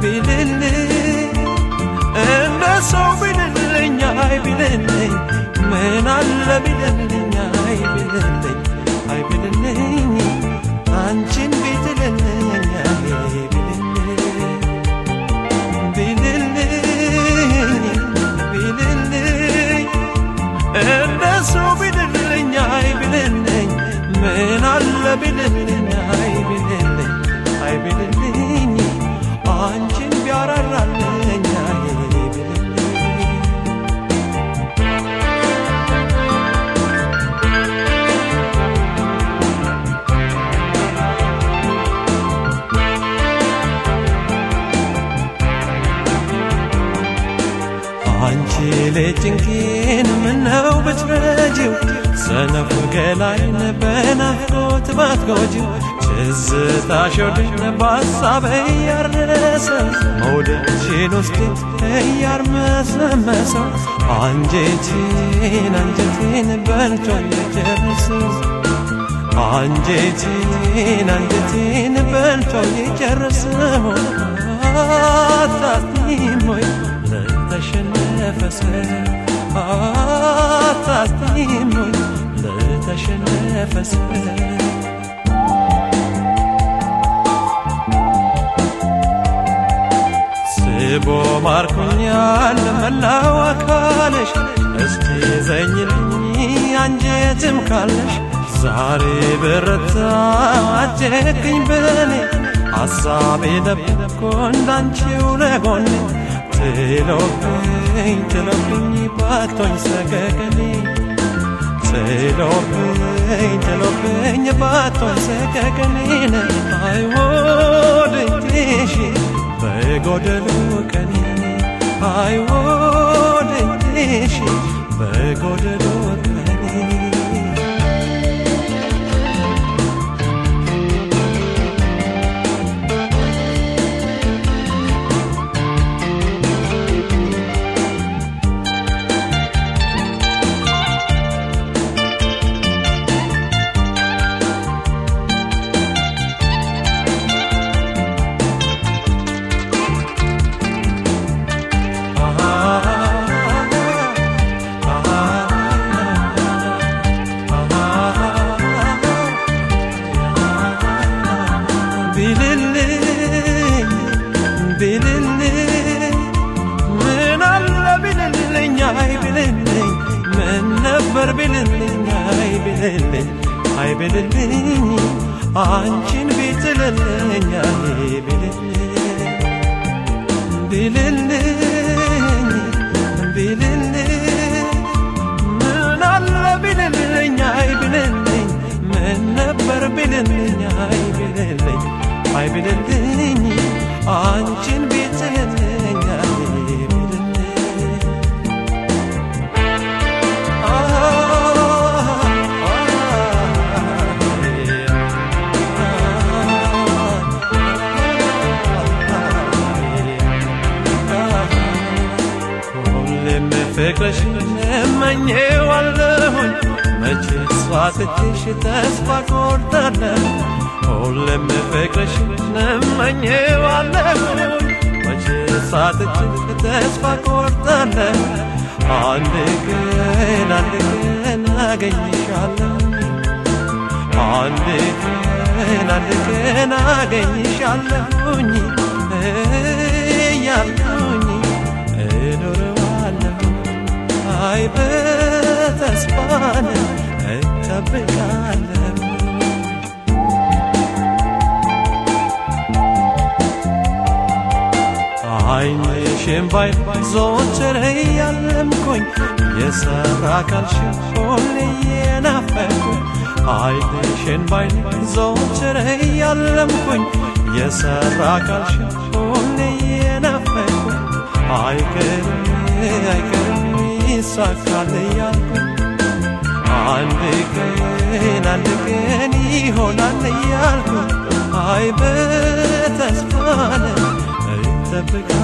ቢልልኝ እንደ ሰው ቢልልኝ አይ ቢልልኝ ምን አለ ቢልልኝ አይ ቢልልኝ አይ ቢልልኝ አንቺን ቢትልልኝ አይ ቢልልኝ ቢልልኝ ቢልልኝ እንደ ሰው ቢልልኝ አይ ቢልልኝ ምን አለ ቢልልኝ አይ ቢልልኝ አይ ቢልልኝ አንቺን ቢያራራልኝ አይ ቢልልኝ አንቺ ልጅንኪን ምነው ብትረጂው ሰነፉ ገላይን በናፍቆት ባትጎጂው ትዝታሽ ወድን በሐሳብ እያረሰው መውደድሽን ውስጥ እያርመሰመሰው አንጀቴን አንጀቴን በልቶ የጨርሰው አንጀቴን አንጀቴን በልቶ የጨርሰው አታስቲም ወይ ለተሸነፈ ሰው አታስቲም ወይ ለተሸነፈ ሰው ስቦ ማርኮኛል መላው አካልሽ እስቲ ዘኝልኝ አንጀትም ካለሽ ዛሬ በረታ አጀግኝ በኔ ሐሳቤ ለብኮ እንዳንቺው ለጎኔ ትሎብኝ ትሎብኝ ባቶኝ ሰገገኔ ትሎብኝ ትሎብኝ ባቶኝ ሰገገኔን አይወድሽ በጎደሉ ቀኔ አይወድሽ በጎደሉ ቀኔ ቢልልኝ ቢልልኝ ምን አለ ቢልልኝ አይ ቢልልኝ ምን ነበር ቢልልኝ አይ ቢልልኝ አይ ቢልልኝ አንቺን ቢትልልኝ አይ ቢልልኝ ቢልልኝ ቢልልኝ ምን አለ ቢልልኝ አይ ቢልልኝ ምን ነበር ቢልልኝ አይ ቢልልኝ አይ ቢልልኝ አንቺን ቢትልልኝ አይ ቢልልኝ ሁሌም ፍቅርሽን እመኘዋለሁኝ መቼ ስዋትትሽ ተስፋ ቆርጣለሁ ሁሌም ፍቅርሽን እመኘዋለሁኝ መቼ ሳትትሽ ተስፋ ቆርጣለሁ አንድ ቀን አንድ ቀን አገኝሻለሁ አንድ ቀን አንድ ቀን አገኝሻለሁኝ እያልኩኝ እኖረዋለሁ አይ በተስፋን እጠብቃለሁ አይንሽን ባይ ዞትር እያለምኩኝ የሰራ አካልሽን ሁሌ የናፈኩኝ አይንሽን ባይ ዞትር እያለምኩኝ የሰራ አካልሽን ሁሌ የናፈኩኝ አይቀርም አይቀርም ይሳካል እያልኩኝ አንድ ቀን አንድ ቀን ይሆናል እያልኩኝ አይ በተስፋ እጠብቃለሁ